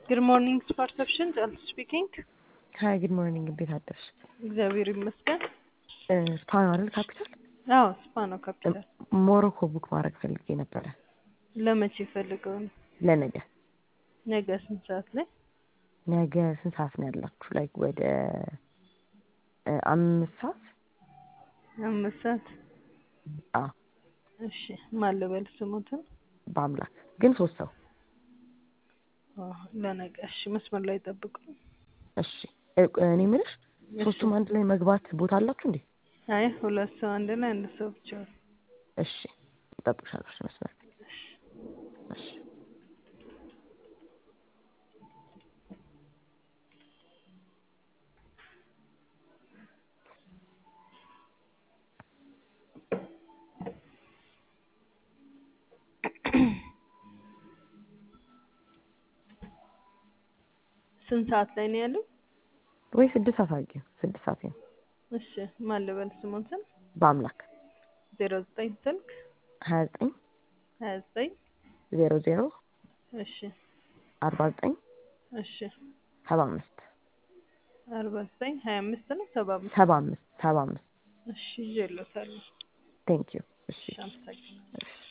ጉድ ሞርኒንግ ፐርሰፕሽን ጃልት ስፒኪንግ። ሀይ ጉድ ሞርኒንግ እንዴት አደርሽ? እግዚአብሔር ይመስገን። ስፓ ነው አይደል ካፒታል? አዎ ስፓ ነው ካፒታል። ሞሮኮ ቡክ ማድረግ ፈልጌ ነበረ ለመቼ ፈልገው ነው? ለነገ። ነገ ስንት ሰዓት ላይ? ነገ ስንት ሰዓት ነው ያላችሁ? ላይክ ወደ አምስት ሰዓት አምስት ሰዓት። አዎ እሺ ማን ልበል ስሙትን? በአምላክ ግን ሶስት ሰው አዎ፣ ለነገ እሺ። መስመር ላይ ጠብቁ። እሺ እኔ የምልሽ ሶስቱም አንድ ላይ መግባት ቦታ አላችሁ እንዴ? አይ ሁለት ሰው አንድ ላይ አንድ ሰው ብቻ። እሺ እጠብቅሻለሁ። እሺ መስመር እሺ ስንት ሰዓት ላይ ነው ያለው? ወይ ስድስት ሰዓት አድርጊው። ስድስት ሰዓት ነው። እሺ ማን ልበል ስሙትን? በአምላክ ዜሮ ዘጠኝ ስልክ ሀያ ዘጠኝ ሀያ ዘጠኝ ዜሮ ዜሮ እሺ አርባ ዘጠኝ እሺ ሰባ አምስት አርባ ዘጠኝ ሀያ አምስት ነው ሰባ አምስት ሰባ አምስት ሰባ አምስት እሺ ይዤልዎታለሁ። ቴንክ ዩ። እሺ እሺ አመሰግናለሁ። እሺ